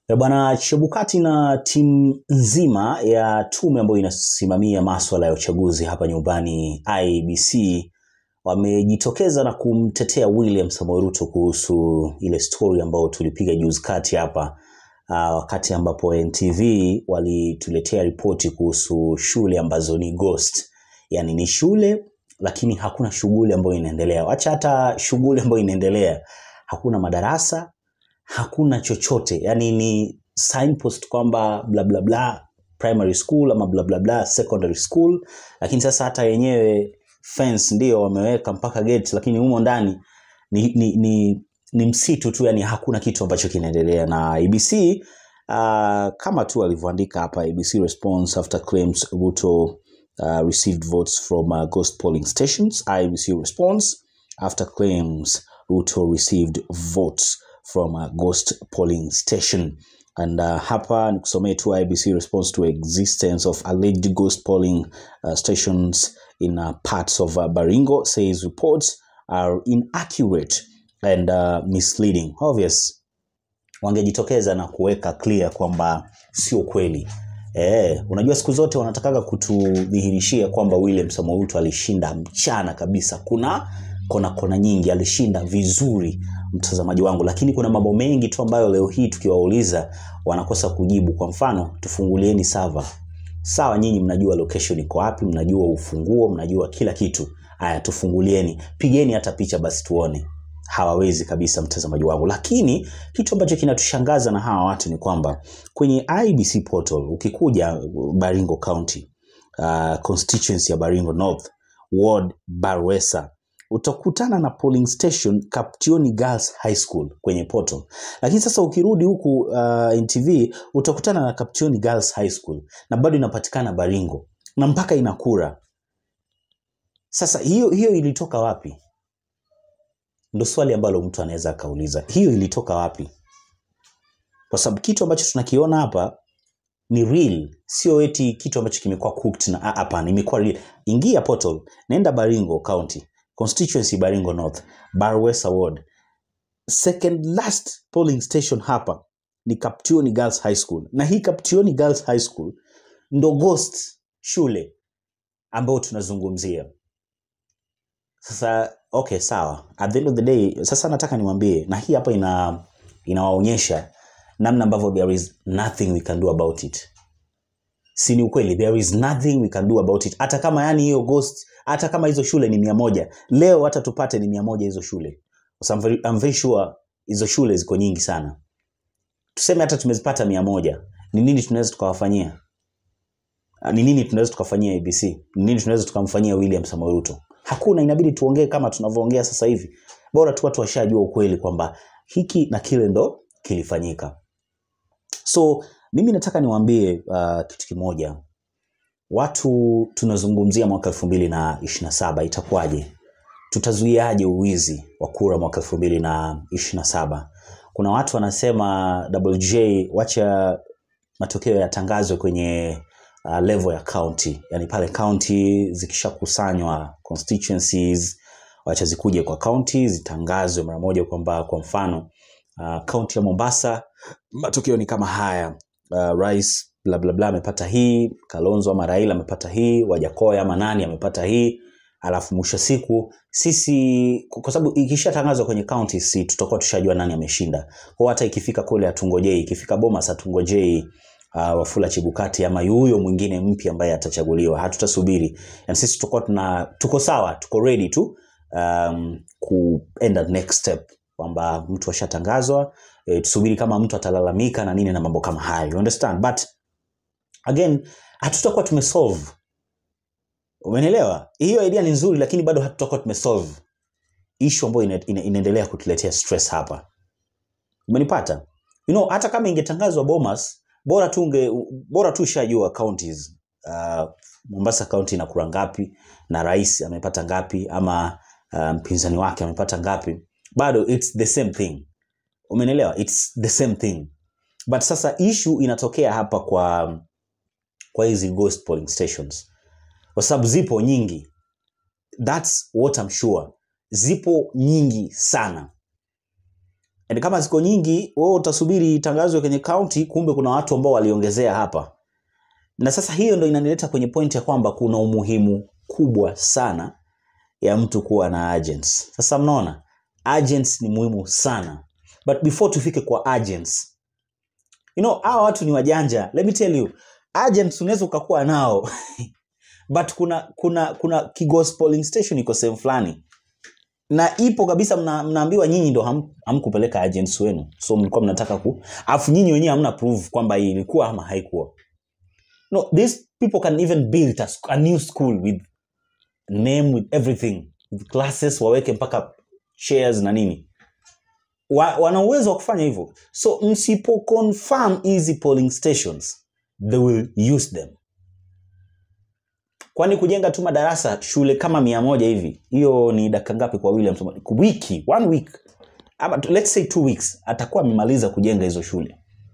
E bwana Chebukati na timu nzima ya tume ambayo inasimamia maswala ya uchaguzi hapa nyumbani IEBC wamejitokeza na kumtetea William Samoei Ruto kuhusu ile story ambayo tulipiga juzi kati hapa uh, wakati ambapo NTV walituletea ripoti kuhusu shule ambazo ni ghost, yaani ni shule lakini hakuna shughuli ambayo inaendelea. Wacha hata shughuli ambayo inaendelea, hakuna madarasa, hakuna chochote, yaani ni signpost kwamba bla bla bla primary school ama bla bla bla secondary school, lakini sasa hata yenyewe fence ndio wameweka mpaka gate, lakini humo ndani ni, ni, ni, ni msitu tu, yani hakuna kitu ambacho kinaendelea na ABC uh, kama tu alivyoandika hapa ABC response after claims Ruto uh, received votes from uh, ghost polling stations. IBC response after claims Ruto received votes from a ghost polling station. And uh, hapa nikusomee tu IBC response to existence of alleged ghost polling uh, stations in uh, parts of uh, Baringo says reports are inaccurate and uh, misleading. Obvious wangejitokeza na kuweka clear kwamba sio kweli. Eh, unajua siku zote wanatakaga kutudhihirishia kwamba William Samoei Ruto alishinda mchana kabisa. Kuna kona kona nyingi alishinda vizuri mtazamaji wangu, lakini kuna mambo mengi tu ambayo leo hii tukiwauliza wanakosa kujibu. Kwa mfano, tufungulieni server. Sawa, nyinyi mnajua location iko wapi, mnajua ufunguo, mnajua kila kitu. Aya, tufungulieni, pigeni hata picha basi tuone. Hawawezi kabisa, mtazamaji wangu. Lakini kitu ambacho kinatushangaza na hawa watu ni kwamba kwenye IBC portal ukikuja Baringo County, uh, constituency ya Baringo North, ward Barwesa, utakutana na polling station Kaptioni Girls High School kwenye portal. Lakini sasa ukirudi huku uh, NTV utakutana na Kaptioni Girls High School na bado inapatikana Baringo na mpaka ina kura. Sasa hiyo hiyo ilitoka wapi? Ndo swali ambalo mtu anaweza akauliza, hiyo ilitoka wapi? Kwa sababu kitu ambacho tunakiona hapa ni real, sio eti kitu ambacho kimekuwa cooked na ah, hapana, imekuwa real. Ingia portal, nenda Baringo County, constituency Baringo North, Barwesa Ward. Second last polling station hapa ni Kaptioni Girls High School, na hii Kaptioni Girls High School ndo ghost shule ambayo tunazungumzia. Sasa okay, sawa. At the end of the day, sasa nataka niwaambie, na hii hapa ina inawaonyesha namna ambavyo there is nothing we can do about it. Si ni ukweli, there is nothing we can do about it. Hata kama yani hiyo ghost, hata kama hizo shule ni mia moja leo, hata tupate ni mia moja hizo shule, kwa sababu I'm very, I'm very sure hizo shule ziko nyingi sana. Tuseme hata tumezipata mia moja, ni nini tunaweza tukawafanyia? Ah, Ni nini tunaweza tukafanyia ABC? Ni nini tunaweza tukamfanyia William Samoei Ruto? Hakuna, inabidi tuongee kama tunavyoongea sasa hivi. Bora tu watu washajua ukweli kwamba hiki na kile ndo kilifanyika. So mimi nataka niwaambie uh, kitu kimoja. Watu tunazungumzia mwaka elfu mbili na ishirini na saba itakuwaje? Tutazuiaje uwizi wa kura mwaka elfu mbili na ishirini na saba? Kuna watu wanasema Double J, wacha matokeo yatangazwe kwenye uh, level ya county, yani pale county zikishakusanywa constituencies, wacha zikuje kwa county zitangazwe mara moja, kwamba kwa mfano uh, county ya Mombasa matokeo ni kama haya uh, rais bla bla bla amepata hii, Kalonzo ama Raila amepata hii, Wajakoya ama nani amepata hii, alafu mwisho wa siku sisi, kwa sababu ikishatangazwa kwenye county, si tutakuwa tushajua nani ameshinda. Kwa hata ikifika kule hatungojei, ikifika Bomas hatungojei uh, Wafula Chebukati ama huyo mwingine mpya ambaye atachaguliwa, hatutasubiri. Yani sisi tutakuwa tuna tuko sawa, tuko ready tu um, kuenda next step kwamba mtu ashatangazwa e, tusubiri kama mtu atalalamika na nini na mambo kama hayo you understand but again hatutakuwa tumesolve umenielewa hiyo idea ni nzuri lakini bado hatutakuwa tumesolve issue ambayo ina, ina, inaendelea kutuletea stress hapa umenipata you know hata kama ingetangazwa Bomas bora tu unge bora tu ushajua counties uh, Mombasa county ina kura ngapi na rais amepata ngapi ama uh, mpinzani wake amepata ngapi bado it's the same thing umenelewa it's the same thing but sasa issue inatokea hapa kwa kwa hizi ghost polling stations kwa sababu zipo nyingi that's what I'm sure zipo nyingi sana And kama ziko nyingi, wewe utasubiri itangazwe kwenye county, kumbe kuna watu ambao waliongezea hapa. Na sasa hiyo ndo inanileta kwenye point ya kwamba kuna umuhimu kubwa sana ya mtu kuwa na agents. Sasa mnaona agents ni muhimu sana, but before tufike kwa agents, you know hawa watu ni wajanja. Let me tell you, agents unaweza ukakuwa nao but kuna kuna kuna Kigos polling station iko sehemu fulani na ipo kabisa, mna, mnaambiwa nyinyi ndo ham, hamkupeleka agents wenu, so mlikuwa mnataka ku, afu nyinyi wenyewe hamna proof kwamba hii ilikuwa ama haikuwa. No, these people can even build a, sc- a new school with name with everything with classes, waweke mpaka chairs na nini wa, wana uwezo wa kufanya hivyo so msipo confirm hizi polling stations they will use them kwani kujenga tu madarasa shule kama mia moja hivi hiyo ni dakika ngapi kwa william Samoei? wiki one week ama tu- let's say two weeks atakuwa amemaliza kujenga hizo shule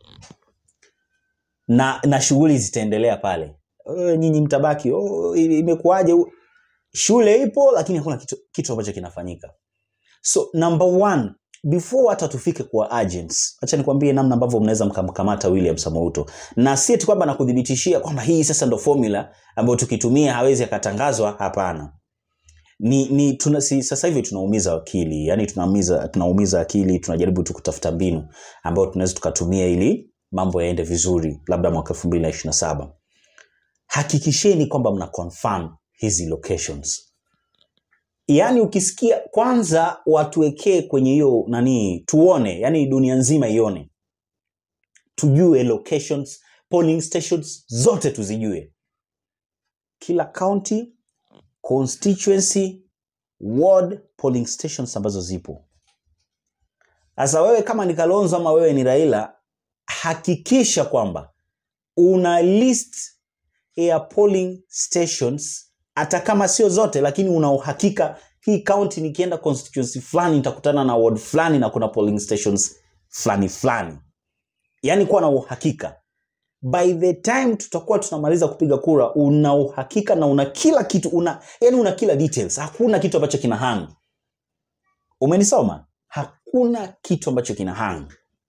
na na shughuli zitaendelea pale "Eh, nyinyi mtabaki oh, i- imekuwaje shule ipo lakini hakuna kitu, kitu ambacho kinafanyika so number one before hata tufike kwa agents acha nikwambie namna ambavyo mnaweza mkamkamata william samouto na si eti kwamba nakuthibitishia kwamba hii sasa ndo formula ambayo tukitumia hawezi akatangazwa hapana ni, ni tuna, si, sasa hivi tunaumiza akili yani tunaumiza, tunaumiza akili tunajaribu tu kutafuta mbinu ambayo tunaweza tukatumia ili mambo yaende vizuri labda mwaka 2027 hakikisheni kwamba mna confirm hizi locations yaani ukisikia kwanza watuwekee kwenye hiyo nani tuone yani dunia nzima ione tujue locations polling stations zote tuzijue kila county constituency ward polling stations ambazo zipo sasa wewe kama ni kalonzo ama wewe ni raila hakikisha kwamba una list ya polling stations hata kama sio zote lakini una uhakika hii county nikienda constituency fulani nitakutana na ward fulani na kuna polling stations fulani fulani yaani kuwa na uhakika by the time tutakuwa tunamaliza kupiga kura una uhakika na una kila kitu una yani una kila details hakuna kitu ambacho kina hang umenisoma hakuna kitu ambacho kina hang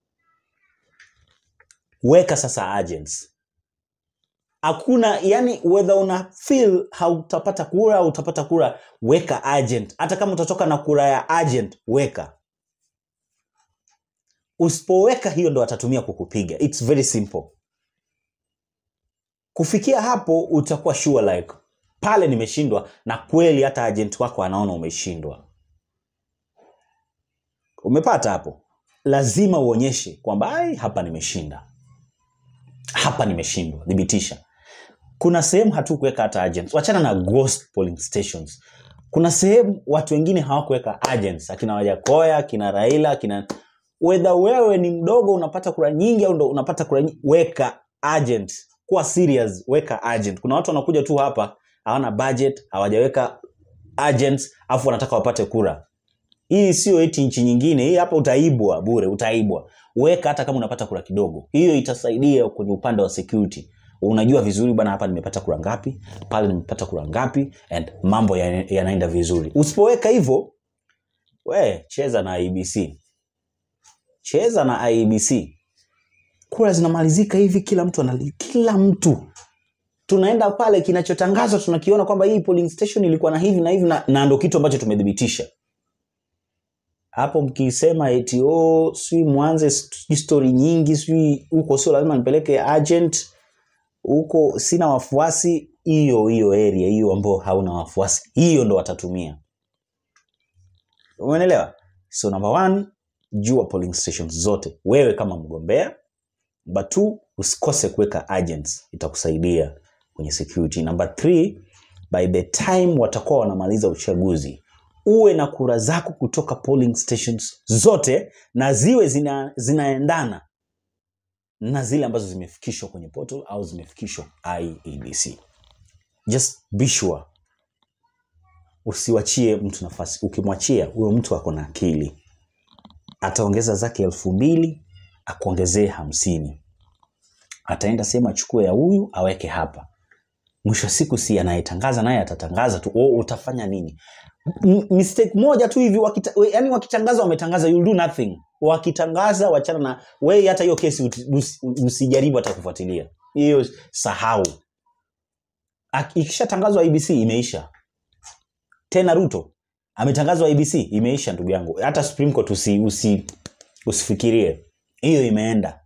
weka sasa agents hakuna yani whether una feel hautapata kura au utapata kura weka agent hata kama utatoka na kura ya agent weka usipoweka hiyo ndo atatumia kukupiga its very simple kufikia hapo utakuwa sure like pale nimeshindwa na kweli hata agent wako anaona umeshindwa umepata hapo lazima uonyeshe kwamba "Ai, hapa nimeshinda hapa nimeshindwa thibitisha kuna sehemu hatukuweka hata agents wachana na ghost polling stations kuna sehemu watu wengine hawakuweka agents akina wajakoya akina raila akina wedha wewe ni mdogo unapata kura nyingi au ndo unapata kura nyingi weka agent kuwa serious weka agent kuna watu wanakuja tu hapa hawana budget hawajaweka agents afu wanataka wapate kura hii sio eti nchi nyingine hii hapa utaibwa bure utaibwa weka hata kama unapata kura kidogo hiyo itasaidia kwenye upande wa security unajua vizuri bwana hapa nimepata kura ngapi pale nimepata kura ngapi and mambo ya- yanaenda vizuri usipoweka hivyo we cheza na ibc cheza na ibc kura zinamalizika hivi kila mtu anali, kila mtu tunaenda pale kinachotangazwa tunakiona kwamba hii polling station ilikuwa na hivi na hivi na, na ndo kitu ambacho tumethibitisha hapo mkisema eti oh, sijui mwanze sijui story nyingi sijui huko sio lazima nipeleke agent huko sina wafuasi hiyo hiyo area hiyo ambao hauna wafuasi hiyo ndo watatumia umeelewa so number one jua polling stations zote wewe kama mgombea number two usikose kuweka agents itakusaidia kwenye security number three by the time watakuwa wanamaliza uchaguzi uwe na kura zako kutoka polling stations zote na ziwe zina, zinaendana na zile ambazo zimefikishwa kwenye portal au zimefikishwa IEBC. Just be sure usiwachie mtu nafasi. Ukimwachia huyo mtu ako na akili, ataongeza zake elfu mbili akuongezee hamsini, ataenda sehemu achukue ya huyu aweke hapa. mwisho wa siku si anayetangaza naye atatangaza tu oh, utafanya nini M- mistake moja tu hivi wakita, we- yani wakitangaza wametangaza you'll do nothing wakitangaza wachana na wei hata hiyo kesi uti- usi- usijaribu hata kufuatilia hiyo sahau Ak- ikishatangazwa abc imeisha tena ruto ametangazwa abc imeisha ndugu yangu hata supreme court usi, usi, usifikirie hiyo imeenda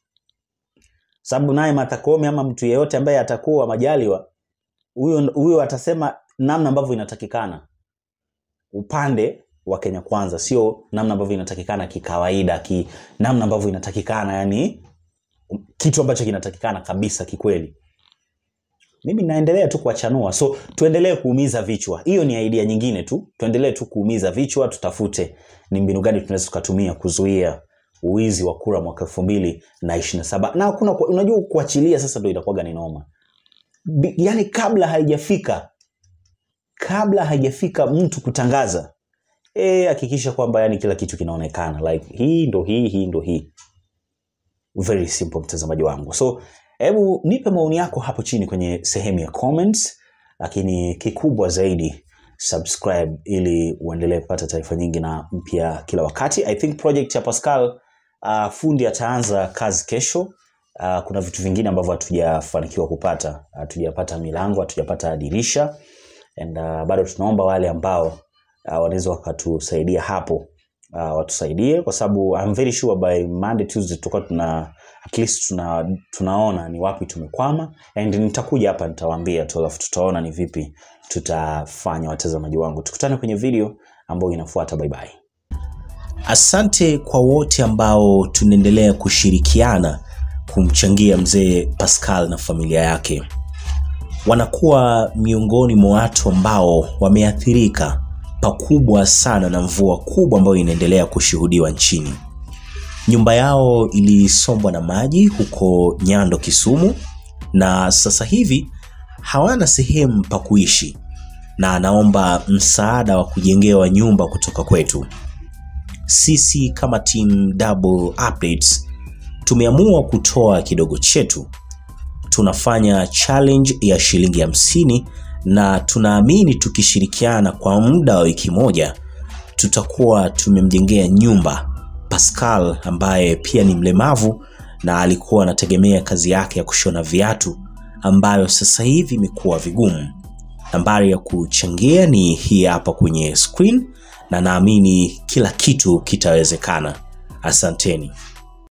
sababu naye Martha Koome ama mtu yeyote ambaye atakuwa majaliwa huyo huyo atasema namna ambavyo inatakikana upande wa Kenya Kwanza, sio namna ambavyo inatakikana kikawaida, ki, namna ambavyo inatakikana, yani kitu ambacho kinatakikana kabisa kikweli. Mimi naendelea tu kuwachanua, so tuendelee kuumiza vichwa. Hiyo ni idea nyingine tu, tuendelee tu kuumiza vichwa, tutafute ni mbinu gani tunaweza tukatumia kuzuia uwizi wa kura mwaka elfu mbili na ishirini na saba na kuna unajua kuachilia sasa ndo inakuwaga ni noma Bi- yani kabla haijafika kabla haijafika mtu kutangaza eh, hakikisha kwamba yani kila kitu kinaonekana like hii ndo hii hii ndo hii very simple mtazamaji wangu so hebu nipe maoni yako hapo chini kwenye sehemu ya comments lakini kikubwa zaidi subscribe ili uendelee kupata taarifa nyingi na mpya kila wakati i think project ya pascal uh, fundi ataanza kazi kesho uh, kuna vitu vingine ambavyo hatujafanikiwa kupata hatujapata milango hatujapata dirisha and uh, bado tunaomba wale ambao uh, wanaweza wakatusaidia hapo uh, watusaidie kwa sababu I'm very sure by Monday Tuesday tutakuwa tuna at least tuna, tunaona ni wapi tumekwama and nitakuja hapa nitawaambia tu alafu tutaona ni vipi tutafanya watazamaji wangu tukutane kwenye video ambayo inafuata bye bye Asante kwa wote ambao tunaendelea kushirikiana kumchangia mzee Pascal na familia yake. Wanakuwa miongoni mwa watu ambao wameathirika pakubwa sana na mvua kubwa ambayo inaendelea kushuhudiwa nchini. Nyumba yao ilisombwa na maji huko Nyando, Kisumu, na sasa hivi hawana sehemu pa kuishi, na anaomba msaada wa kujengewa nyumba kutoka kwetu sisi kama team Double Updates tumeamua kutoa kidogo chetu. Tunafanya challenge ya shilingi hamsini na tunaamini tukishirikiana kwa muda wa wiki moja tutakuwa tumemjengea nyumba Pascal ambaye pia ni mlemavu na alikuwa anategemea kazi yake ya kushona viatu ambayo sasa hivi imekuwa vigumu. Nambari ya kuchangia ni hii hapa kwenye screen na naamini kila kitu kitawezekana. Asanteni.